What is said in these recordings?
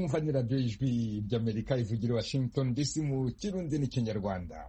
mwumva ni radiyo ijwi ry'amerika ivugira i washington dc mu kirundi n'ikinyarwanda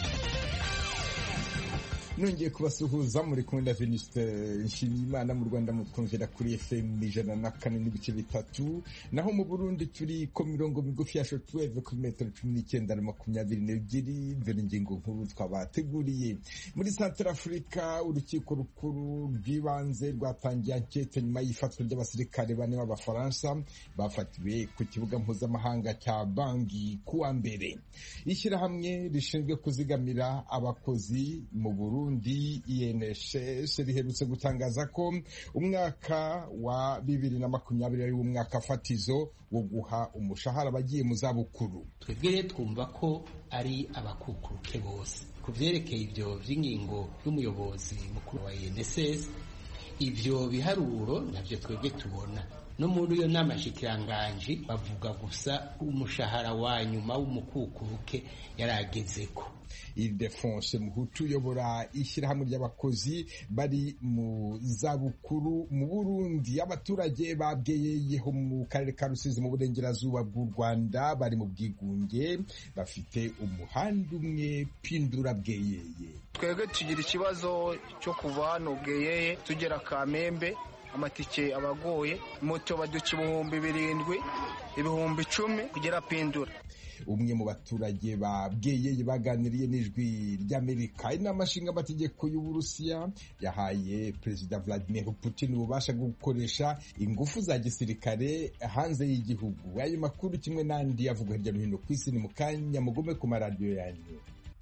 nongeye kubasuhuza muri kumwe na Venuste Nshimiyimana mu Rwanda mutwumvira kuri FM ijana na kane n'ibice bitatu naho mu Burundi turi ko mirongo migufi ya shortwave kuri metero cumi n'icyenda na makumyabiri n'ebyiri dore ingingo nkuru twabateguriye muri Central Africa urukiko rukuru rw'ibanze rwatangiye ankete nyuma y'ifatwa ry'abasirikare bane b'abafaransa bafatiwe ku kibuga mpuzamahanga cya Bangi kuwa mbere ishyirahamwe rishinzwe kuzigamira abakozi mu Burundi Burundi INSS riherutse gutangaza ko umwaka wa bibiri na makumyabiri ari umwaka fatizo wo guha umushahara abagiye mu zabukuru twebwe twumva ko ari abakukuruke bose ku vyerekeye ivyo vy'ingingo y'umuyobozi mukuru wa INSS ivyo biharuro navyo twebwe tubona no muri iyo nama shikiranganji bavuga gusa umushahara wa nyuma w'umukukuruke yaragezeko Ildefonse Muhutu uyobora ishyirahamwe ry'abakozi bari mu zabukuru mu Burundi abaturage babweyeyeho mu karere ka Rusizi mu burengerazuba bw'u Rwanda bari mu bwigunge bafite umuhanda umwe pindura bweyeye twebwe tugira ikibazo cyo kuva hano bweyeye tugera Kamembe amatike abagoye moto baduca ibihumbi birindwi ibihumbi icumi kugera pindura umwe mu baturage babweyeye baganiriye n'ijwi ry'amerika inama nshingamategeko y'uburusiya yahaye perezida vladimir putin ububasha bwo gukoresha ingufu za gisirikare hanze y'igihugu ayo makuru kimwe n'andi avugwa hirya no hino ku isi ni mu kanya mugume ku maradiyo yanyu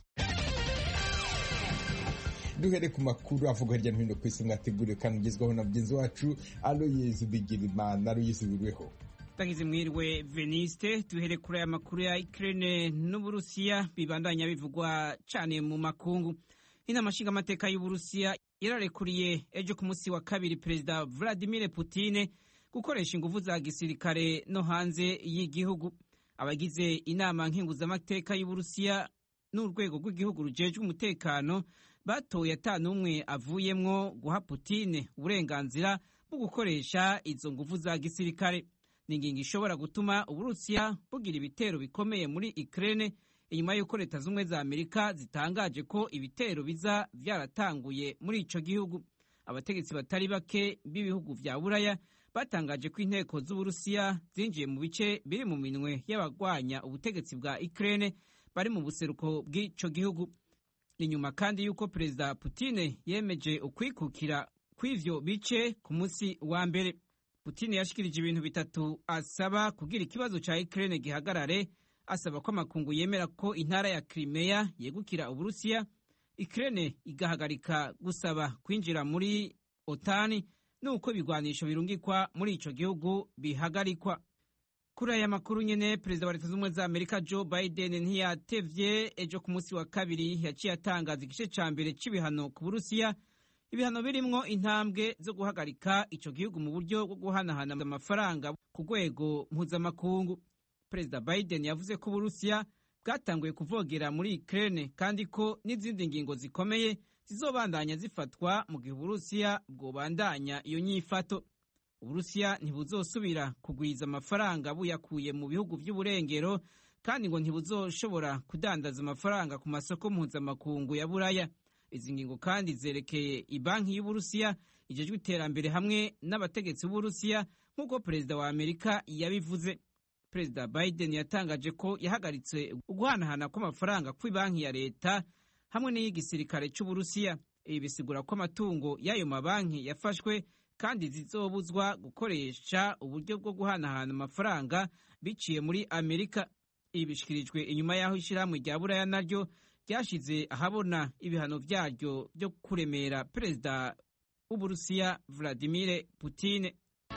duhere ku makuru avuga hirya no hino ku isi mwateguriwe kandi ugezwaho na mugenzi wacu aloyezi bigirimana aloyezi buriweho tagize mwiriwe veniste duhere kuri aya makuru ya Ukraine n'Uburusiya bibandanya bivugwa cyane mu makungu inama nshingamateka y'Uburusiya yararekuriye ejo ku munsi wa kabiri perezida Vladimir Putin gukoresha ingufu za gisirikare no hanze y'igihugu abagize inama nkenguzamateka y'Uburusiya n'urwego rw'igihugu rujejwe umutekano batoye atanumwe avuyemwo guha Putin uburenganzira bwo gukoresha izo ngufu za gisirikare ni ingingo ishobora gutuma uburusiya bugira ibitero bikomeye muri Ukraine inyuma y'uko leta z'ubumwe za amerika zitangaje ko ibitero biza byaratanguye muri ico gihugu abategetsi batari bake b'ibihugu vya buraya batangaje ko inteko z'uburusiya zinjiye mu bice biri mu minwe y'abagwanya ubutegetsi bwa Ukraine bari mu buseruko bw'ico gihugu inyuma kandi y'uko perezida Putin yemeje ukwikukira kw'ivyo bice ku munsi wa mbere Putin yashikirije ibintu bitatu asaba kugira ikibazo ca Ukraine gihagarare asaba ko amakungu yemera ko intara ya Crimea yegukira Uburusiya Ukraine igahagarika gusaba kwinjira muri OTAN nuko ibigwanisho birungikwa muri ico gihugu bihagarikwa kuri aya makuru nyene perezida wa leta z'ubumwe za Amerika Joe Biden ntiyatevye ejo ku munsi wa kabiri yaciye atangaza igice ca mbere c'ibihano ku Burusiya ibihano birimwo intambwe zo guhagarika ico gihugu mu buryo bwo guhanahana amafaranga ku rwego mpuzamakungu perezida biden yavuze ko uburusiya bwatanguye kuvogera muri ukraine kandi ko n'izindi ngingo zikomeye zizobandanya zifatwa mu gihe uburusiya bwobandanya iyo nyifato uburusiya ntibuzosubira kugwiza amafaranga buyakuye mu bihugu vy'uburengero kandi ngo ntibuzoshobora kudandaza amafaranga ku masoko mpuzamakungu ya buraya izi ngingo kandi zerekeye ibanki y'uburusiya ijejwe iterambere hamwe n'abategetsi b'uburusiya nk'uko perezida wa amerika yabivuze perezida biden yatangaje ko yahagaritse uguhanahana kw'amafaranga kw'ibanki ya leta hamwe n'iy'igisirikare cy'uburusiya ibi bisigura ko amatungo y'ayo mabanki yafashwe kandi zizobuzwa gukoresha uburyo bwo guhanahana amafaranga biciye muri amerika ibi bishikirijwe inyuma y'aho ishyirahamwe rya buraya naryo ryashize ahabona ibihano byaryo byo kuremera perezida w'uburusiya Vladimir Putin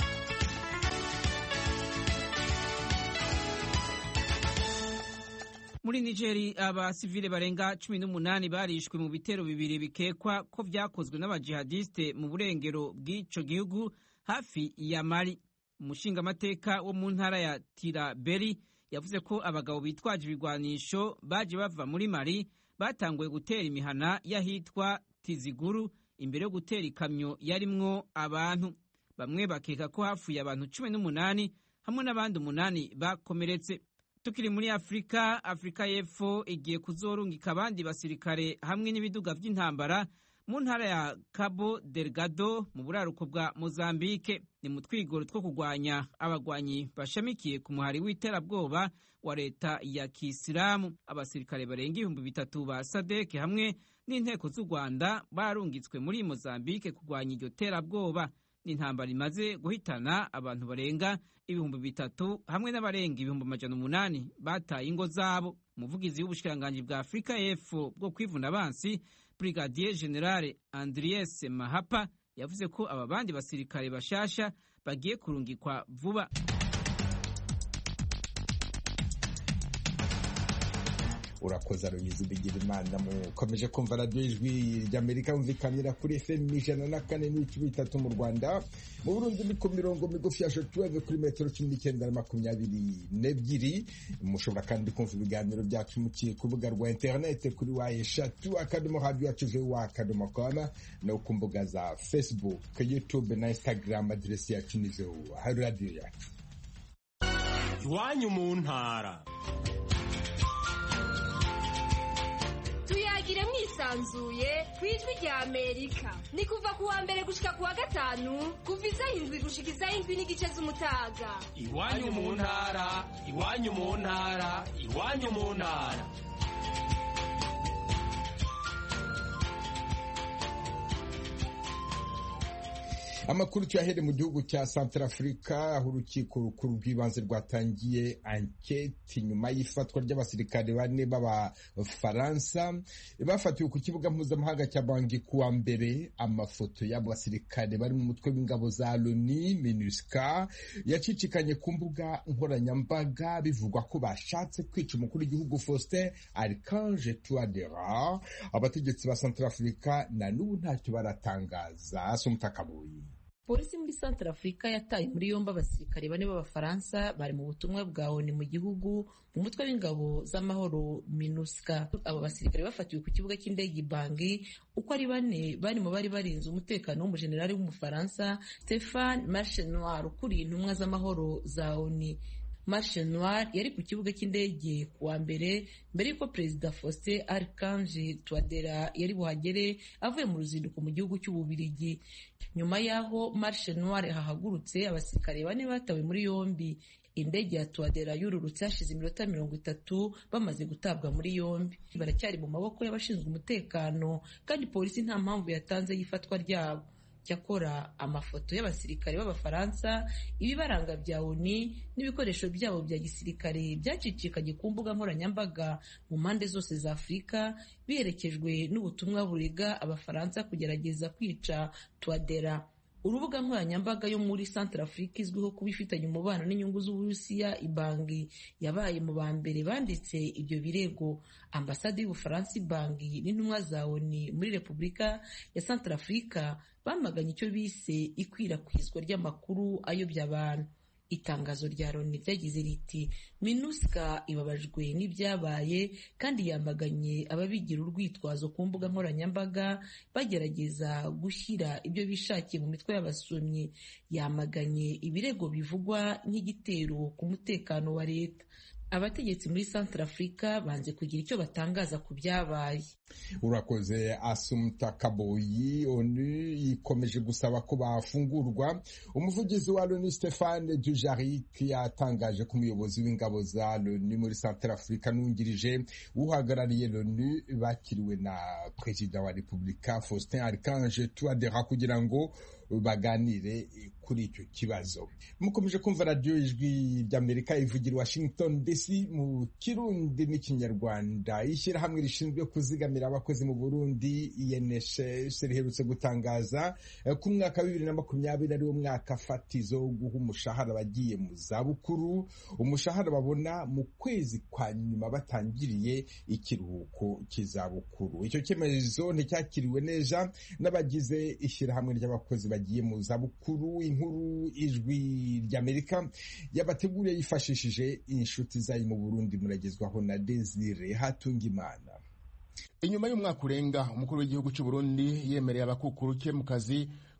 muri nigeri abasivile barenga cumi n'umunani barishwe mu bitero bibiri bikekwa ko vyakozwe n'abajihadiste mu burengero bw'ico gihugu hafi ya mali umushingamateka wo mu ntara ya tiraberi yavuze ko abagabo bitwaje ibigwanisho baje bava muri mali batanguye gutera imihana y'ahitwa tiziguru imbere yo gutera ikamyo yarimwo abantu bamwe bakeka ko hapfuye abantu cumi n'umunani hamwe n'abandi umunani bakomeretse tukiri muri afurika afurika y'epfo igiye kuzorungika abandi basirikare hamwe n'ibiduga by'intambara mu ntara ya cabo delgado mu buraruko bwa mozambike ni mu twigoro two kurwanya abagwanyi bashamikiye ku muhari w'iterabwoba wa leta ya kisilamu abasirikare barenga ibihumbi bitatu ba sadeke hamwe n'inteko z'u rwanda barungitswe muri mozambike kurwanya iryo terabwoba ni intambara imaze guhitana abantu barenga ibihumbi bitatu hamwe n'abarenga ibihumbi amajana umunani bataye ingo zabo umuvugizi w'ubushikiranganji bwa afurika y'epfo bwo kwivuna abansi brigadier generale andries mahapa yavuze ko aba bandi basirikare bashasha bagiye kurungikwa vuba urakoze aruyizi bigira imana mukomeje kumva radiyo ijwi ry'amerika yumvikanira kuri fm ijana na kane n'ibice bitatu mu rwanda mu burundi ni ku mirongo migufi ya shotuweve kuri metero cumi n'icyenda na makumyabiri n'ebyiri mushobora kandi kumva ibiganiro byacu mukiye ku rubuga rwa interinete kuri wa eshatu akadomo radiyo yacu vuba akadomo koma no ku mbuga za facebook youtube na instagram aderesi yacu ni vuba hari radiyo yacu iwanyu mu ntara tuyagire mwisanzuye ku ijwi rya amerika ni kuva ku wa mbere gushika ku wa gatanu kuva izaho indwi gushika izaho indwi n'igice z'umutaga iwanyu mu ntara iwanyu mu ntara iwanyu mu ntara amakuru tuyahere mu gihugu cya Centrafrica aho urukiko rukuru rw'ibanze rwatangiye anketi nyuma y'ifatwa ry'abasirikare bane b'abafaransa bafatiwe ku kibuga mpuzamahanga cya banki kuwa mbere amafoto y'abo basirikare bari mu mutwe w'ingabo za loni minusca yacicikanye ku mbuga nkoranyambaga bivugwa ko bashatse kwica umukuru w'igihugu faustin archange touadera abategetsi ba Centrafrica na n'ubu ntacyo baratangaza si umutakabuye polisi muri santara afurika yataye muri yombi abasirikare bane b'abafaransa bari mu butumwa bwa oni mu gihugu mu mutwe w'ingabo z'amahoro minuska abo basirikare bafatiwe ku kibuga cy'indege bangi uko ari bane bari mu bari barinze umutekano w'umujenerali w'umufaransa stefan marche noir ukuriye intumwa z'amahoro za oni Marche Noir yari ku kibuga cy'indege kuwa mbere mbere y'uko perezida Faustin Archange Touadera yari buhagere avuye mu ruzinduko mu gihugu cy'Ububirigi nyuma y'aho Marche Noir hahagurutse abasirikare bane batawe muri yombi indege ya Touadera yururutse hashize iminota mirongo itatu bamaze gutabwa muri yombi baracyari mu maboko y'abashinzwe umutekano kandi polisi nta mpamvu yatanze y'ifatwa ryabo cyakora amafoto y'abasirikare b'abafaransa ibibaranga bya oni n'ibikoresho byabo bya gisirikare byacicikanye ku mbuga nkoranyambaga mu mpande zose za afurika biherekejwe n'ubutumwa burega abafaransa kugerageza kwica tuwadera urubuga nkoranyambaga yo muri Central Africa izwiho kuba ifitanye umubano n'inyungu z'Uburusiya ibangi yabaye mu ba mbere banditse ibyo birego ambasade y'Ubufaransa ibangi n'intumwa za ONU muri Repubulika ya Central Africa bamaganye icyo bise ikwirakwizwa ry'amakuru ayobya abantu itangazo rya loni ryagize riti minuska ibabajwe n'ibyabaye kandi yamaganye ababigira urwitwazo ku mbuga nkoranyambaga bagerageza gushyira ibyo bishakiye mu mitwe y'abasomyi yamaganye ibirego bivugwa nk'igitero ku mutekano wa leta abategetsi muri Central Africa banze kugira icyo batangaza ku byabaye urakoze asumta kaboyi onu ikomeje gusaba ko bafungurwa umuvugizi wa loni stephane dujarik yatangaje ko umuyobozi w'ingabo za loni muri Central Africa n'ungirije uhagarariye loni bakiriwe na perezida wa repubulika faustin archange touadera kugira ngo baganire kuri icyo kibazo mukomeje kumva radiyo ijwi ry'amerika ivugira washington dc mu kirundi n'ikinyarwanda ishyirahamwe rishinzwe kuzigamira abakozi mu burundi inss riherutse gutangaza ko umwaka wa bibiri na makumyabiri ari wo mwaka fatizo wo guha umushahara abagiye mu zabukuru umushahara babona mu kwezi kwa nyuma batangiriye ikiruhuko cy'izabukuru icyo cyemezo nticyakiriwe neza n'abagize ishyirahamwe ry'abakozi bagiye mu zabukuru inkuru ijwi ry'amerika yabateguriye yifashishije inshuti zayo mu burundi muragezwaho na desire hatungimana inyuma y'umwaka urenga umukuru w'igihugu cy'u Burundi yemereye abakukuruke mu kazi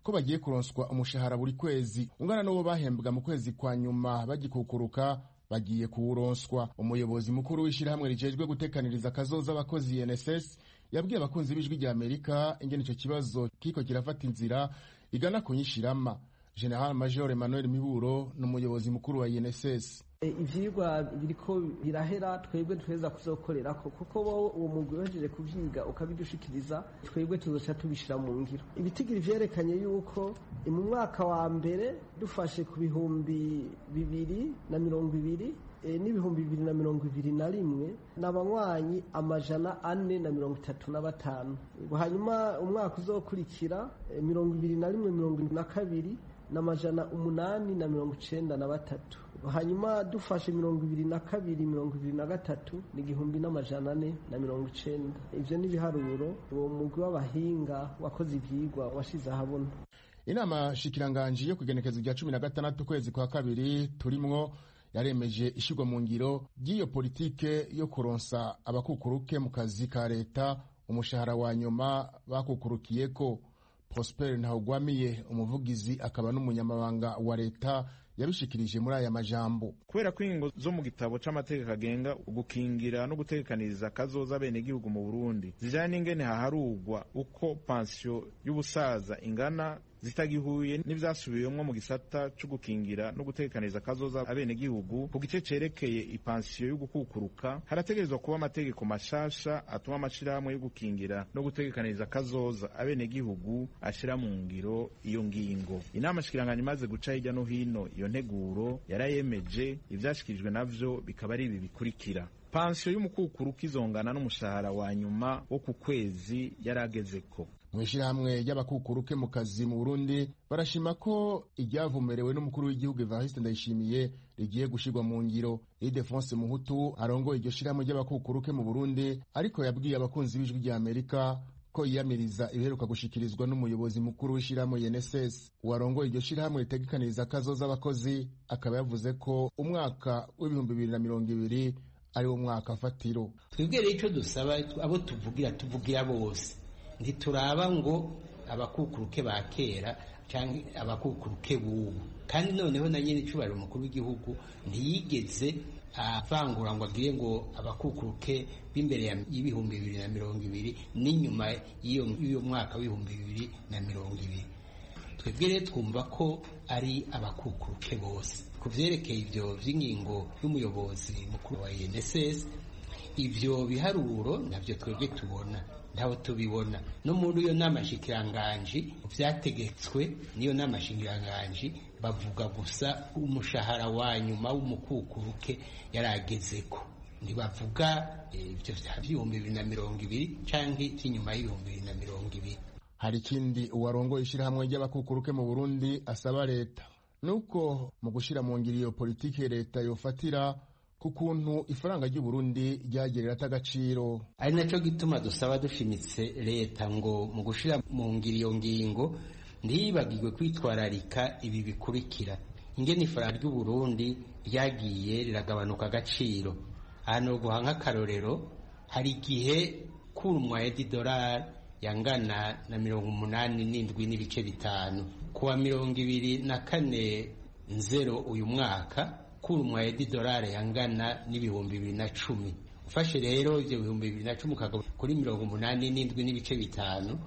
ko bagiye kuronswa umushahara buri kwezi ungana n'uwo bahembwa mu kwezi kwa nyuma bagikukuruka bagiye kuwuronswa umuyobozi mukuru w'ishyirahamwe rijejwe gutekaniriza akazoza abakozi NSS yabwiye abakunzi b'ijwi rya Amerika ingene ico kibazo kiko kirafata inzira igana kunyishirama General Major Emmanuel Miburo n'umuyobozi mukuru wa INSS ivyigwa biriko birahera twebwe tuheza kuzokorerako kuko bo uwo mugwi uhejeje kuvyiga ukabidushikiriza twebwe tuzoca tubishira mu ngiro ibitigiri vyerekanye yuko mu mwaka wa mbere dufashe ku bihumbi bibiri na mirongo ibiri n'ibihumbi bibiri na mirongo ibiri na rimwe n'abanywanyi amajana ane na mirongo itatu na batanu hanyuma umwaka uzokurikira mirongo ibiri na rimwe mirongo irindwi na kabiri n'amajana umunani na mirongo icenda na batatu hanyuma dufashe mirongo ibiri na kabiri mirongo ibiri na gatatu ni igihumbi n'amajana ane na mirongo icenda ivyo n'ibiharuro uwo mugwi w'abahinga wakoze ivyigwa washize ahabona inama shikiranganji yo kugenekezo rya cumi na gatandatu ukwezi kwa kabiri turimwo yaremeje ishirwa mu ngiro ry'iyo politike yo kuronsa abakukuruke mu kazi ka leta umushahara wa nyuma bakukurukiyeko prosper ntawugwamiye umuvugizi akaba n'umunyamabanga wa leta yabishikirije muri aya majambo kubera ko ingingo zo mu gitabo c'amategeko agenga gukingira no gutegekaniriza kazoza abenegihugu mu burundi zijanye n'ingene haharugwa uko pansiyo y'ubusaza ingana zitagihuye n'ivyasubiwemwo mu gisata co gukingira no gutegekaniriza kazoza abenegihugu ku gice cerekeye ipansiyo y'ugukukuruka harategerezwa kuba amategeko mashasha atuma amashirahamwe yo gukingira no gutegekaniriza kazoza abenegihugu ashira mu ngiro iyo ngingo inama shikiranganya imaze guca hirya no hino iyo nteguro yarayemeje ivyashikirijwe navyo bikaba ari ibi bikurikira pansiyo y'umukukuruka izongana n'umushahara wa nyuma wo ku kwezi yaragezeko mu ishyirahamwe ry'abakukuruke mu kazi mu burundi barashima ko iryavumerewe n'umukuru w'igihugu evariste ndayishimiye rigiye gushirwa mu ngiro idefonse muhutu arongoye iryo shyirahamwe ry'abakukuruke mu burundi ariko yabwiye abakunzi b'ijwi rya amerika ko yiyamiriza ibiheruka gushikirizwa n'umuyobozi mukuru w'ishyirahamwe UNSS uwarongoye iryo shyirahamwe ritegekaniriza akazoza abakozi akaba yavuze ko umwaka w'ibihumbi bibiri na mirongo ibiri ari wo mwaka fatiro twebwe rero icyo dusaba abo tuvugira tuvugira bose ntituraba ngo abakukuruke ba kera cyangwa abakukuruke b'ubu kandi noneho na nyine icubahiro umukuru w'igihugu ntiyigeze avangura ngo agire ngo abakukuruke b'imbere y'ibihumbi bibiri na mirongo ibiri n'inyuma y'uyo mwaka w'ibihumbi bibiri na mirongo ibiri twebwe rero twumva ko ari abakukuruke bose ku byerekeye ibyo by'ingingo y'umuyobozi mukuru wa UNSS ibyo biharuro nabyo twebwe tubona ntaho tubibona no muri iyo nama shikiranganji byategetswe n'iyo nama shikiranganji bavuga gusa umushahara wa nyuma w'umukukuruke yaragezeko ntibavuga ibyo by'ibihumbi bibiri na mirongo ibiri cyangwa iby'inyuma y'ibihumbi bibiri na mirongo ibiri hari ikindi uwarongoye ishyirahamwe ry'abakukuruke mu burundi asaba leta nuko mu gushyira mu ngiro iyo politiki leta yofatira ku kuntu ifaranga ry'uburundi ryagerera atagaciro ari nacyo gituma dusaba dushimitse leta ngo mu gushyira mu ngiro iyo ngingo ntiyibagirwe kwitwararika ibi bikurikira ingene ifaranga ry'uburundi ryagiye riragabanuka agaciro ahantu guha nk'akarorero hari igihe kurumwa edidolari yangana na mirongo umunani n'indwi n'ibice bitanu kuwa mirongo ibiri na kane nzero uyu mwaka kurumwa edidolari yangana n'ibihumbi bibiri na cumi ufashe rero ibyo bihumbi bibiri na cumi ukagaba kuri mirongo umunani n'indwi n'ibice bitanu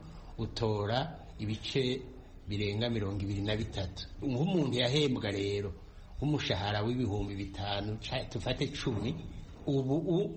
utora ibice birenga mirongo ibiri na bitatu nk'umuntu yahembwa rero nk'umushahara w'ibihumbi bitanu tufate cumi ubu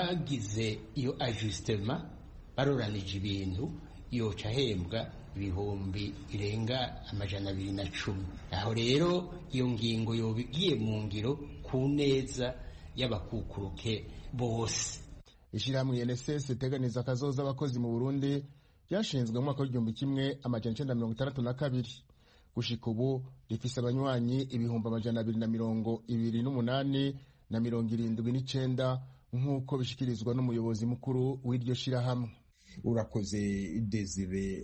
bagize iyo ajusitema baroranije ibintu yoca ahembwa ibihumbi birenga amajana abiri na cumi aho rero iyo ngingo yoba igiye mu ngiro ku neza y'abakukuruke bose ishyirahamwe UNSS riteganiza akazoza abakozi mu burundi ryashinzwe mu mwaka w'igihumbi kimwe amajana icenda mirongo itandatu na kabiri gushika ubu rifise abanywanyi ibihumbi amajana abiri na mirongo ibiri n'umunani na mirongo irindwi n'icenda nk'uko bishikirizwa n'umuyobozi mukuru w'iryo shirahamwe urakoze desire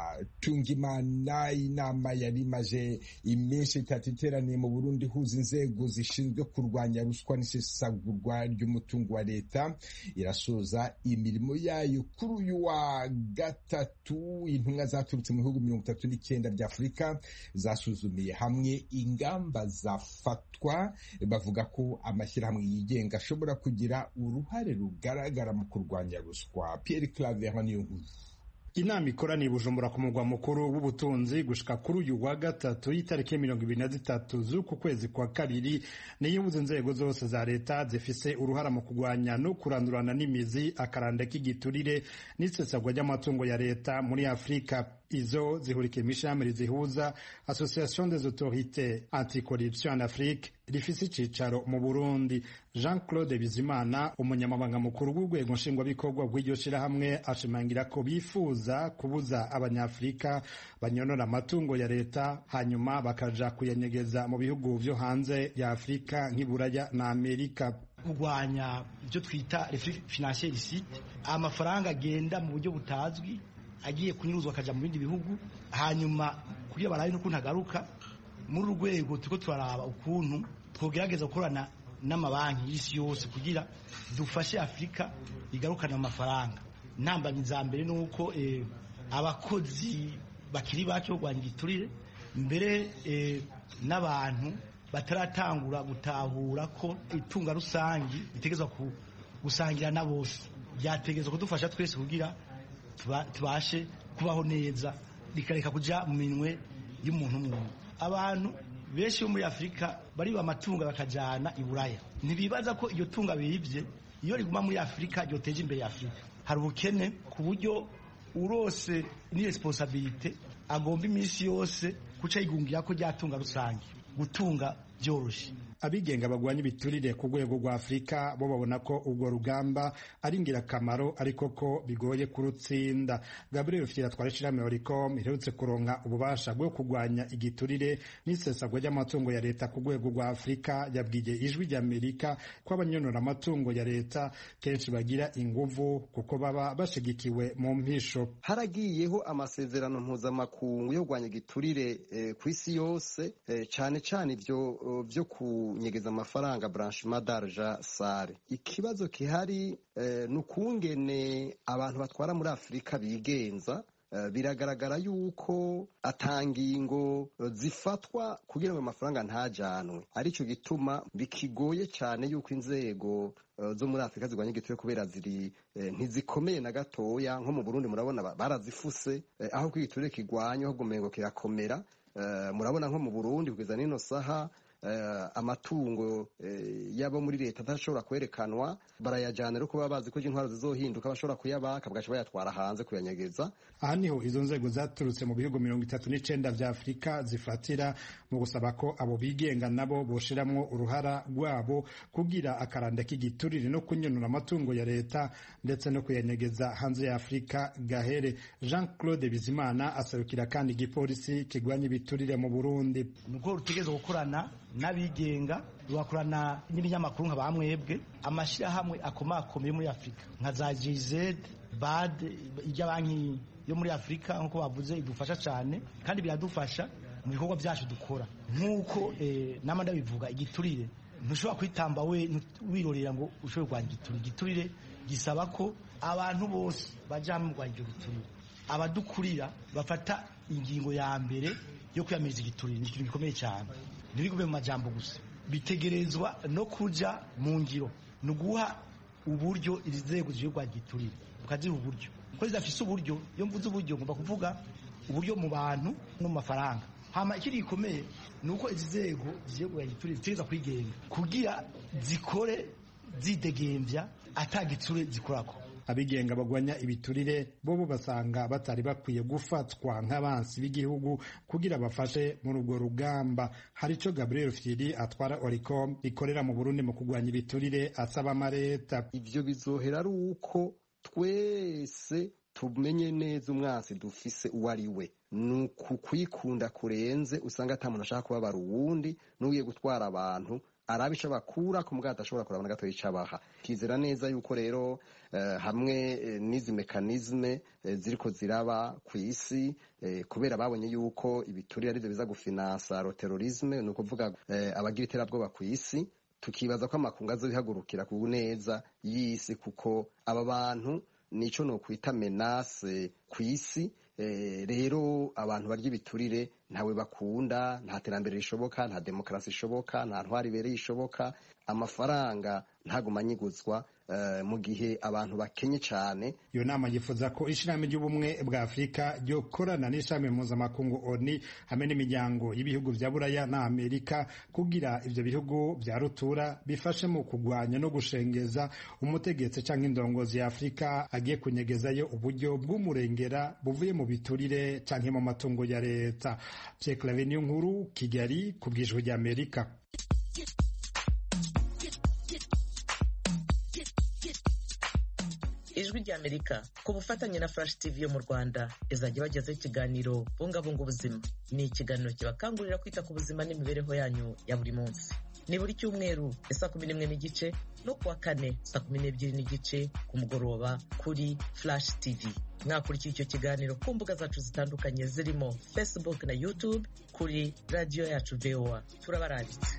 hatungimana inama yari imaze iminsi itatu iteraniye mu burundi ihuza inzego zishinzwe kurwanya ruswa n'isesagurwa ry'umutungo wa leta irasoza imirimo yayo kuri uyu wa gatatu intumwa zaturutse mu bihugu mirongo itatu n'icyenda bya afurika zasuzumiye hamwe ingamba zafatwa bavuga ko amashyirahamwe yigenga ashobora kugira uruhare rugaragara mu kurwanya ruswa Pierre Claver niyo nkuru inama ikoraniye bujumbura ku mugwa mukuru w'ubutunzi gushika kuri uyu wa gatatu y'itariki ya mirongo ibiri na zitatu z'uku kwezi kwa kabiri niyo ibuze inzego zose za leta zifise uruhara mu kurwanya no kurandurana n'imizi akaranda k'igiturire n'isesagwa ry'amatungo ya leta muri afurika izo zihurikiye imishami zihuza association des autorités anticorruption en afrique rifise icicaro mu burundi jean claude bizimana umunyamabanga mukuru w'urwego nshingwabikorwa rw'iryo shirahamwe ashimangira ko bifuza kubuza abanyafurika banyonora amatungo ya leta hanyuma bakaja kuyanyegeza mu bihugu vyo hanze ya afurika nk'iburaya na amerika kurwanya ibyo twita financier illicite amafaranga agenda mu buryo butazwi agiye kunyuruzwa akaja mu bindi bihugu hanyuma kugira barabe n'ukuntu agaruka muri uru rwego turiko turaraba ukuntu twogerageza gukorana n'amabanki y'isi yose kugira dufashe afurika igarukana amafaranga intambamyi za mbere ni uko abakozi bakiri bake kurwanya igiturire mbere n'abantu bataratangura gutahura ko itunga rusangi ritegerezwa gusangira na bose byategerezwa kudufasha twese kugira tubashe kubaho neza rikareka kujya mu minwe y'umuntu umwe abantu benshi bo muri afurika bariba amatungo bakajyana i buraya ntibibaza ko iryo tunga bibye iyo riguma muri afurika ryoteje imbere afurika hari ubukene ku buryo urose ni resiponsabirite agomba iminsi yose guca yigungira ko ryatunga rusange gutunga byoroshye abigenga bagwanya ibiturire ku rwego rwa afurika bo babona ko urwo rugamba ari ingirakamaro ariko ko bigoye kurutsinda gabriel fitira twara ishirahamwe oricom iherutse kuronka ububasha bwo kurwanya igiturire n'isesagwa ry'amatungo ya leta ku rwego rwa afurika yabwiye ijwi ry'amerika ko abanyonora amatungo ya leta kenshi bagira inguvu kuko baba bashigikiwe mu mpisho haragiyeho amasezerano mpuzamakungu yo kurwanya igiturire eh, ku isi yose eh, cane cane ivyo uh, vyo ku kunyegeza amafaranga branchement d'argent sare ikibazo kihari eh, nukungene abantu batwara muri Afurika bigenza Uh, biragaragara yuko atangingo uh, zifatwa kugira ngo amafaranga ntajanwe arico gituma bikigoye cyane yuko inzego uh, zo muri Afurika zirwanya igiturire kubera ziri ntizikomeye na gatoya nko mu Burundi murabona barazifuse aho igiturire kigwanya ahubwo umengo kirakomera murabona nko mu Burundi kugeza n'ino saha amatungo yabo muri leta adashobora kwerekanwa barayajyana ariko baba bazi ko intwaro zizohinduka bashobora kuyabaka bagaca bayatwara hanze kuyanyegeza aha niho izo nzego zaturutse mu bihugu mirongo itatu n'icenda vya afurika zifatira mu gusaba ko abo bigenga nabo boshiramwo uruhara rwabo kugira akaranda k'igiturire no kunyonora amatungo ya leta ndetse no kuyanyegeza hanze ya afurika gahere jean claude bizimana asarukira kandi igipolisi kigwanya ibiturire mu burundi nuko rutegereza gukorana n'abigenga rugakorana n'ibinyamakuru nka ba mwebwe amashyirahamwe akomakomeye muri afurika nka za gz bad ijya banki yo muri afurika nk'uko bavuze idufasha cyane kandi biradufasha mu bikorwa byacu dukora nk'uko nama ndabivuga igiturire ntushobora kwitamba we wirorera ngo ushobore kurwanya igiturire igiturire gisaba ko abantu bose bajya hamwe kurwanya icyo giturire abadukurira bafata ingingo ya mbere yo kwiyamiriza igiturire ni ikintu gikomeye cyane ntibigume mu majambo gusa bitegerezwa no kuja mu ngiro ni uguha uburyo izi nzego zije kurwanya igiturire ukaziha uburyo kuko zidafise uburyo iyo mvuze uburyo ngomba kuvuga uburyo mu bantu no mu mafaranga hama ikindi gikomeye ni uko izi nzego zije kurwanya igiturire zitegereza kwigenga kugira zikore zidegemvya ata giture zikorako abigenga bagwanya ibiturire bobo basanga batari bakwiye gufatwa nk'abansi b'igihugu kugira bafashe muri urwo rugamba hari ico Gabriel Firi atwara Oricom ikorera mu Burundi mu kugwanya ibiturire asaba amareta ivyo bizohera ari uko twese tumenye neza umwansi dufise uwo ari we ni ukukwikunda kurenze usanga ata muntu ashaka kubabara uwundi n'ugiye gutwara abantu araba ico bakura ku mugabo adashobora kuraba na gatoya ico abaha kizera neza yuko rero hamwe n'izi mekanizme ziriko ziraba ku isi kubera babonye yuko ibiturire arivyo biza gufinansa terorisme ni ukuvuga abagira iterabwoba ku isi tukibaza ko amakungu azobihagurukira ku neza y'isi kuko aba bantu nico nokwita menase ku isi rero abantu barya ibiturire ntawe bakunda nta terambere rishoboka nta demokarasi ishoboka nta ntwari ibereye ishoboka amafaranga ntaguma anyiguzwa mu gihe abantu bakenye cyane iyo nama yifuza ko ishirahamwe ry'ubumwe bwa afurika ryokorana n'ishami mpuzamakungu oni hamwe n'imiryango y'ibihugu vya buraya na amerika kugira ivyo bihugu vya rutura bifashe mu kugwanya no gushengeza umutegetsi canke indongozi ya afurika agiye kunyegezayo uburyo bw'umurengera buvuye mu biturire canke mu matungo ya leta Pierre niyo nkuru kigali ku bw'ijwi rya amerika ijwi rya amerika ku bufatanye na flash tv yo mu rwanda izajya bagezaho ikiganiro bungabunga ubuzima ni ikiganiro kibakangurira kwita ku buzima n'imibereho yanyu ya buri munsi ni buri cyumweru saa kumi n'imwe n'igice no kuwa kane saa kumi n'ebyiri n'igice ku mugoroba kuri flash tv mwakurikira icyo kiganiro ku mbuga zacu zitandukanye zirimo facebook na youtube kuri radiyo yacu voa turabaranditse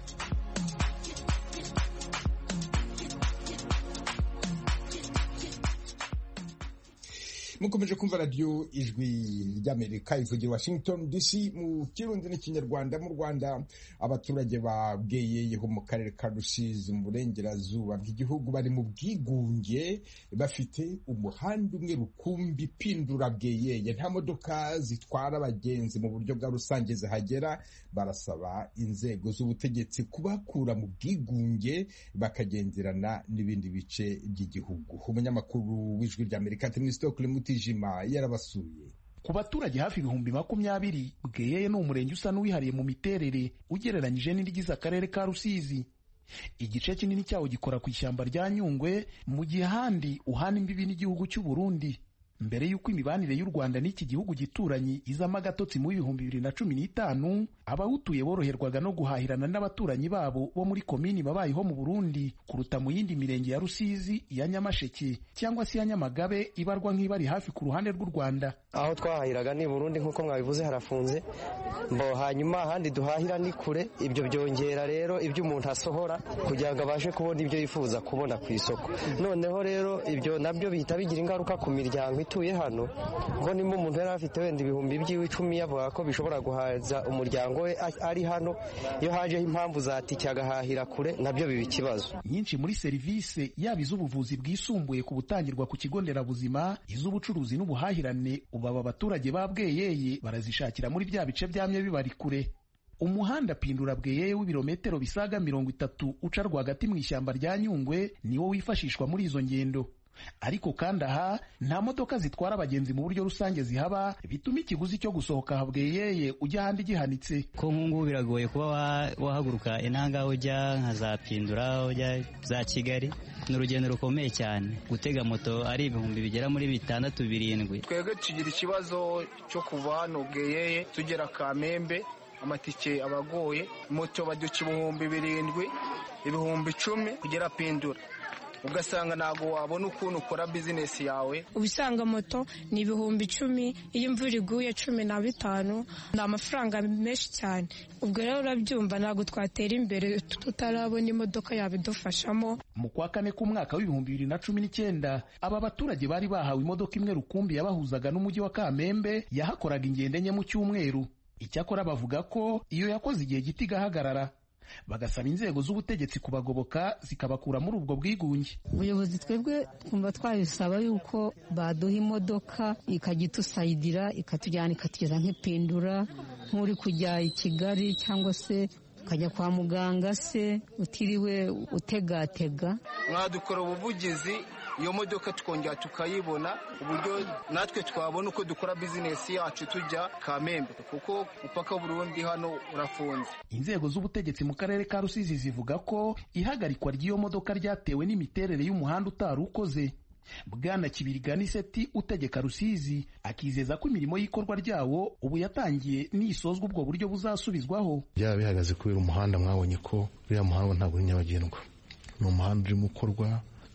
mukomeje kumva radiyo ijwi ry'amerika ivugira washington dc mu kirundi n'ikinyarwanda mu rwanda abaturage ba bweyeyeho mu karere ka rusizi mu burengerazuba bw'igihugu bari mu bwigunge bafite umuhanda umwe rukumbi pindura bweyeye nta modoka zitwara abagenzi mu buryo bwa rusange zihagera barasaba inzego z'ubutegetsi kubakura mu bwigunge bakagenderana n'ibindi bice by'igihugu umunyamakuru w'ijwi ry'amerika temisitokule mutijima yarabasuye ku baturage hafi ibihumbi makumyabiri bweyeye ni umurenge usa n'uwihariye mu miterere ugereranyije n'irigize akarere ka rusizi igice kinini cyawo gikora ku ishyamba rya nyungwe mu gihe ahandi uhana imbibi n'igihugu cy'u Burundi mbere y'uko imibanire y'u Rwanda n'iki gihugu gituranyi izamo agatotsi mu bihumbi bibiri na cumi n'itanu abawutuye boroherwaga no guhahirana n'abaturanyi babo bo muri komini babayeho mu Burundi kuruta mu yindi mirenge ya Rusizi iya Nyamasheke cyangwa se iya Nyamagabe ibarwa nk'ibari hafi ku ruhande rw'u Rwanda aho twahahiraga ni Burundi nk'uko mwabivuze harafunze mbo hanyuma ahandi duhahira ni kure ibyo byongera rero ibyo umuntu asohora kugira ngo abashe kubona ibyo yifuza kubona ku isoko noneho rero ibyo nabyo bihita bigira ingaruka ku miryango ituye hano kuko nimba umuntu yari afite wenda ibihumbi by'iwe icumi yavuga ko bishobora guhaza umuryango we ari hano iyo hajeho impamvu zatike agahahira kure nabyo biba ikibazo nyinshi muri serivisi yaba iz'ubuvuzi bwisumbuye ku butangirwa ku kigo nderabuzima iz'ubucuruzi n'ubuhahirane ubu aba baturage ba bweyeye barazishakira muri bya bice byamye bibari kure umuhanda pindura bweyeye w'ibirometero bisaga mirongo itatu uca rwagati mu ishyamba rya nyungwe niwo wifashishwa muri izo ngendo ariko kandi aha nta modoka zitwara abagenzi mu buryo rusange zihaba bituma ikiguzi cyo gusohoka habweyeye ujya ahandi gihanitse ko nk'ubu biragoye kuba wahaguruka intanga ujya nka za pindura ujya za kigali ni urugendo rukomeye cyane gutega moto ari ibihumbi bigera muri bitandatu birindwi twebwe tugira ikibazo cyo kuva hano bweyeye tugera kamembe amatike abagoye moto baduca ibihumbi birindwi ibihumbi icumi kugera pindura ugasanga ntabwo wabona ukuntu ukora bizinesi yawe ubusanga moto ni ibihumbi icumi iyo imvura iguye cumi na bitanu ni amafaranga menshi cyane ubwo rero urabyumva ntabwo twatera imbere tutarabona imodoka yabidufashamo mu kwa kane k'umwaka w'ibihumbi bibiri na cumi n'icyenda aba baturage bari bahawe imodoka imwe rukumbi yabahuzaga n'umujyi wa kamembe yahakoraga ingendo enye mu cyumweru icyakora bavuga ko iyo yakoze igihe gito igahagarara bagasaba inzego z'ubutegetsi kubagoboka zikabakura muri ubwo bwigunge ubuyobozi twebwe twumva twabisaba yuko baduha imodoka ikajya itusayidira ikatujyana ikatugeza nk'ipindura nk'uri kujya i kigali cyangwa se ukajya kwa muganga se utiriwe utegatega mwadukora ubuvugizi iyo modoka tukongera tukayibona uburyo natwe twabona uko dukora bizinesi yacu tujya kamembe kuko umupaka w'uburundi hano urafunze inzego z'ubutegetsi mu karere ka rusizi zivuga ko ihagarikwa ry'iyo modoka ryatewe n'imiterere y'umuhanda utari ukoze bwana kibiriganiseti utegeka rusizi akizeza ko imirimo y'ikorwa ryawo ubu yatangiye nisozwa ubwo buryo buzasubizwaho byaba bihagaze kubera umuhanda mwabonye ko uriya muhanda ntabwo uri nyabagendwa ni umuhanda urimo ukorwa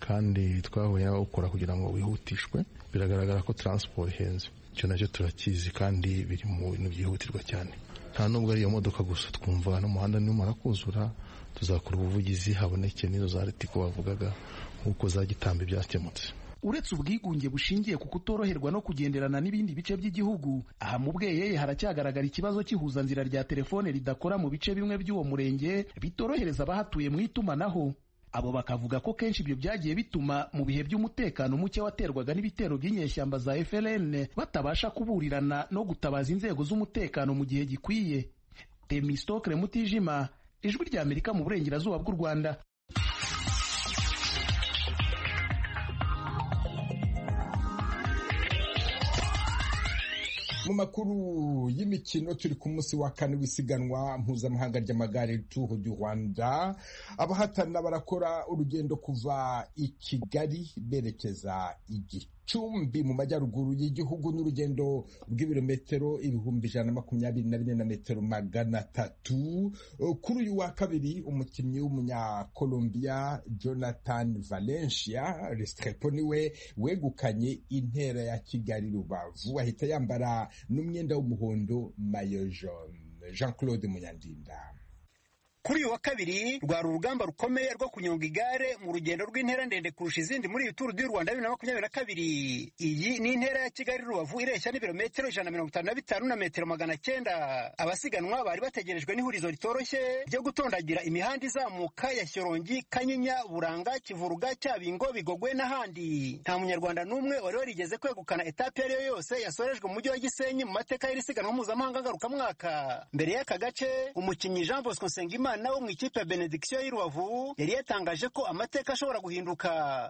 kandi twahuye n'abawukora kugira ngo wihutishwe biragaragara ko taransiporo ihenze icyo nacyo turakizi kandi biri mu bintu byihutirwa cyane nta nubwo ari iyo modoka gusa twumva n'umuhanda nimara kuzura tuzakora ubuvugizi haboneke n'izo za ritiko bavugaga nk'uko za gitambi byakemutse uretse ubwigunge bushingiye ku kutoroherwa no kugenderana n'ibindi bice by'igihugu aha mu bweyeye haracyagaragara ikibazo cy'ihuzanzira rya telefone ridakora mu bice bimwe by'uwo murenge bitorohereza abahatuye mu itumanaho abo bakavuga ko kenshi ibyo byagiye bituma mu bihe by'umutekano muke waterwaga n'ibitero by'inyeshyamba za FLN batabasha kuburirana no gutabaza inzego z'umutekano mu gihe gikwiye Temistokle Mutijima ijwi rya Amerika mu burengerazuba bw'u Rwanda mu makuru y'imikino turi ku munsi wa kane w'isiganwa mpuzamahanga ry'amagare Tour du Rwanda abahatana barakora urugendo kuva i Kigali berekeza igicumbi mu majyaruguru y'igihugu n'urugendo rw'ibirometero ibihumbi ijana na makumyabiri na bine na metero magana atatu kuri uyu wa kabiri umukinnyi w'umunyakolombia Jonathan Valencia Restrepo niwe wegukanye intera ya Kigali Rubavu ahita yambara n'umwenda w'umuhondo mayo jaune Jean Claude Munyandinda kuri uyu wa kabiri rwari urugamba rukomeye rwo kunyonga igare mu rugendo rw'intera ndende kurusha izindi muri iyi turu du rwanda bibiri na makumyabiri na kabiri iyi ni intera ya kigali rubavu ireshya n'ibirometero ijana na mirongo itanu na bitanu na metero magana cyenda abasiganwa bari bategerejwe n'ihurizo ritoroshye ryo gutondagira imihanda izamuka ya shyorongi kanyinya buranga kivuruga cyabingo bigogwe n'ahandi nta munyarwanda n'umwe wari warigeze kwegukana etape iyo ari yo yose yasorejwe mu mujyi wa gisenyi mu mateka y'iri siganwa mpuzamahanga ngarukamwaka mbere y'aka gace umukinnyi jean bosco nsengimana wo mu ikipe ya benediction y'i rubavu yari yatangaje ko amateka ashobora guhinduka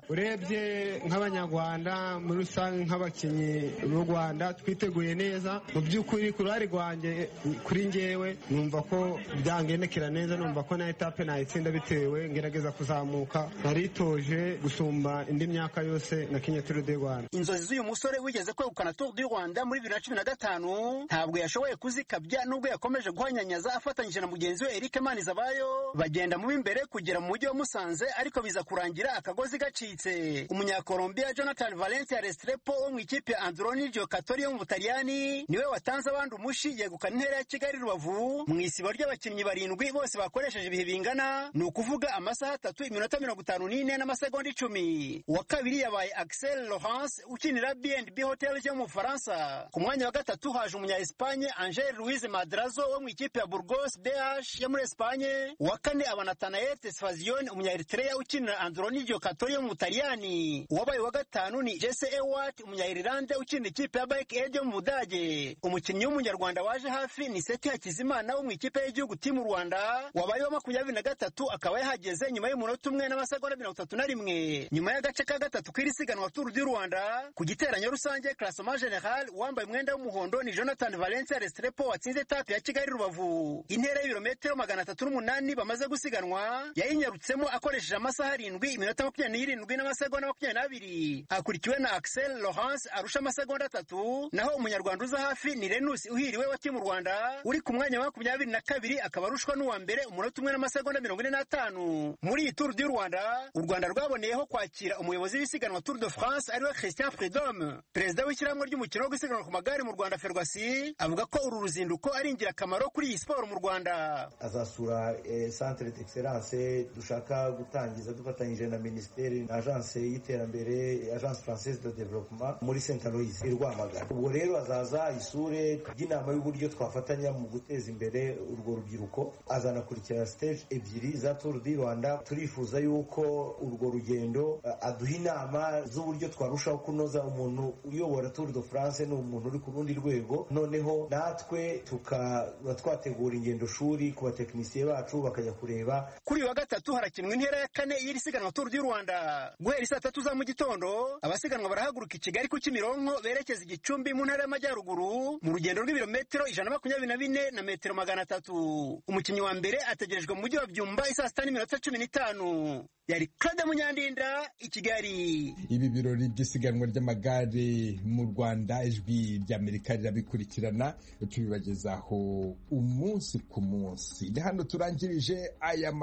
urebye nk'abanyarwanda muri rusange nk'abakinnyi b'u rwanda twiteguye neza mu by'ukuri ku ruhare rwanjye kuri ngewe numva ko byangendekera neza numva ko na etape nayitsinda bitewe ngerageza kuzamuka naritoje gusumba indi myaka yose na kenya turu de rwanda inzozi z'uyu musore wigeze kwegukana tour du rwanda muri bibiri na cumi na gatanu ntabwo yashoboye kuzikabya nubwo yakomeje guhanyanyaza afatanyije na mugenzi we eric manizabayo bagenda mu imbere kugera mu mujyi wa musanze ariko biza kurangira akagozi gacitse umunyakolombia jonathan valencia restrepo wo mu ikipe ya androni giocatori yo mu butaliyani niwe watanze abandi umushi yegukana intera ya kigali rubavu mu isibo ry'abakinnyi barindwi bose bakoresheje ibihe bingana ni ukuvuga amasaha atatu iminota mirongo itanu n'ine n'amasegonda icumi uwa kabiri yabaye axel laurence ukinira bnb hotel yo mu bufaransa ku mwanya wa gatatu haje umunya espanye angel louise madrazo wo mu ikipe ya burgos bh yo muri espanye uwa kane aba natanael tesfazion umunya eritrea ukinira androni giocatori yo mu butaliyani uwabaye wa gatanu ni jesse ewart umunya irilande ukinira ikipe ya bike aid yo mu budage umukinnyi w'umunyarwanda waje hafi ni seti hakizimana wo mu ikipe y'igihugu timu rwanda wabaye wa makumyabiri na gatatu akaba yahageze nyuma y'umunota umwe n'amasegonda mirongo itatu na rimwe nyuma y'agace ka gatatu k'iri siganwa turu du rwanda ku giteranyo rusange classement general uwambaye umwenda w'umuhondo ni jonathan valencia restrepo watsinze etape ya kigali rubavu intera y'ibirometero magana atatu n'umunani bamaze gusiganwa yayinyarutsemo akoresheje amasaha arindwi iminota makumyabiri n'irindwi n'amasegonda makumyabiri n'abiri akurikiwe na axel laurence arusha amasegonda atatu naho umunyarwanda uza hafi ni renus uhiriwe wa timu rwanda uri ku mwanya wa makumyabiri na kabiri akaba arushwa n'uwa mbere umunota umwe n'amasegonda mirongo ine n'atanu muri iyi turu du rwanda u rwanda rwaboneyeho kwakira umuyobozi w'isiganwa tour de france ariwe christian freedom perezida w'ishyirahamwe ry'umukino wo gusiganwa ku magare mu rwanda ferwasi avuga ko uru ruzinduko ari ingirakamaro kuri iyi siporo mu rwanda azasura centre d'excellence dushaka gutangiza dufatanyije na minisiteri na agence y'iterambere agence française de développement muri saint aloys i rwamagana ubwo rero azaza isure ry'inama y'uburyo twafatanya mu guteza imbere urwo rubyiruko azanakurikira stage ebyiri za tour du rwanda turifuza yuko urwo rugendo aduha inama z'uburyo twarushaho kunoza umuntu uyobora tour de france ni umuntu uri ku rundi rwego noneho natwe tukaba twategura ingendo shuri ku batekinisiye bacu bakajya kureba kuri uyu wa gatatu harakinwa intera ya kane y'iri siganwa turu du rwanda guhera saa tatu za mu gitondo abasiganwa barahaguruka i kigali ku kimironko berekeza igicumbi mu ntara y'amajyaruguru mu rugendo rw'ibirometero ijana na makumyabiri na bine na metero magana atatu umukinnyi wa mbere ategerejwe mu mujyi wa byumba isaa sita n'iminota cumi n'itanu yari claude munyandinda i kigali ibi birori by'isiganwa ry'amagare mu rwanda ijwi ry'amerika rirabikurikirana tubibagezaho umunsi ku munsi ni hano turangirije aya makuru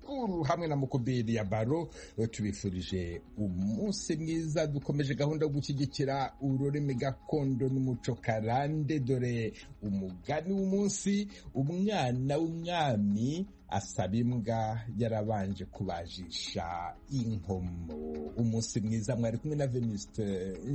Shakur hamwe na mukubiri ya baro tubifurije umunsi mwiza dukomeje gahunda yo gushyigikira ururimi gakondo n'umuco karande dore umugani w'umunsi umwana w'umwami asaba imbwa yarabanje kubajisha inkomo umunsi mwiza mwari kumwe na veniste